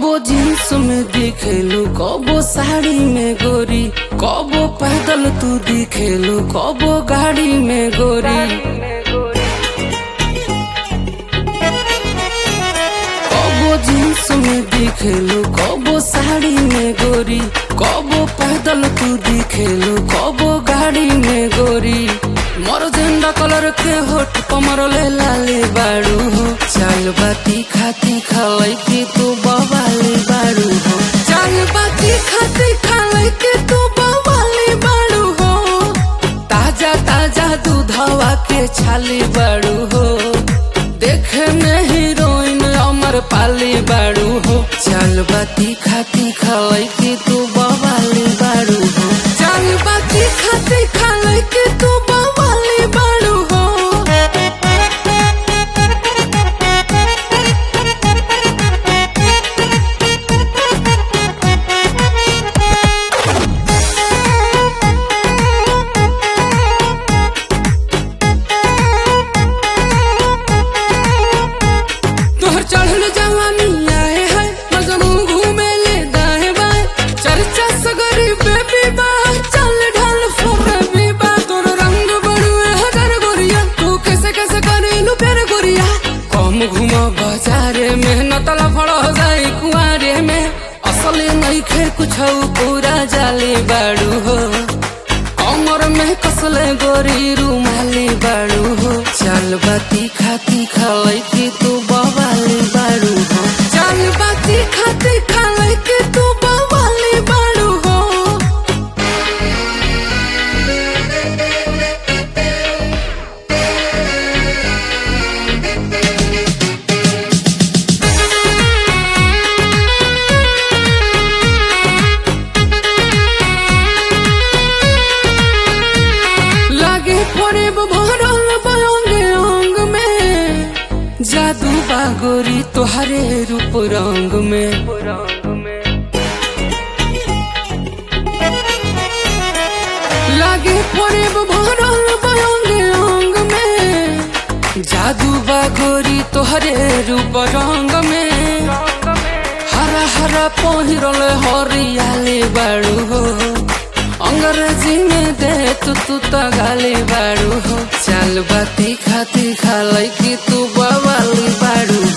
कबो जींस में दिखेलू कबो साड़ी में गोरी कबो पैदल तू दिखेलू कबो गाड़ी में गोरी कबो जींस में दिखेलू कबो साड़ी में गोरी कबो पैदल तू दिखेलू कबो गाड़ी में गोरी मोर झंडा कलर के होठ कमर ले लाले बाड़ू हो चाल बाती खाती खालाई के तू बवाले बाड़ू हो चाल बाती खाती खालाई के तू बवाले बाड़ू हो ताजा ताजा दूधवा के छाली बाड़ू हो देखे में हीरोइन अमर पाली बाड़ू हो चाल बाती खाती खालाई के तू बवाले बाड़ू हो चाल बाती खाती खालाई के तू बवाले बाड़ू हो तोहर चढ़ल जवानी आए है मजनू घूमे ले दाए बाए चर्चा सगरी बेबी बा चल ढाल फोरबी बा तोर रंग बड़ुए हगर गोरिया तू कैसे कैसे करेलू प्यार गोरिया कम घूम बाजारे में नतला फड़ हो जाई कुआरे में असली नहीं खे कुछ पूरा जाली बाड़ू हो कमर में कसले गोरी रुमाली बाड़ू हो चाल बाती खाती खालाई के तू बवाली बाड़ू हो चाल बाती खाती खालाई के तू बवाली बाड़ू हो लागे पड़े भरल बंग अंग में जादू बागोरी तोहरे रूप रंग में लागे पड़े भरल बंग अंग में जादू बागोरी तोहरे रूप रंग में हरा हरा पहिरल हरियाली बाड़ू हो अंग्रेजी में दे तू तू तो गाली बाड़ू हो चाल बाती खाती खालाई की तू बवाली बाड़ू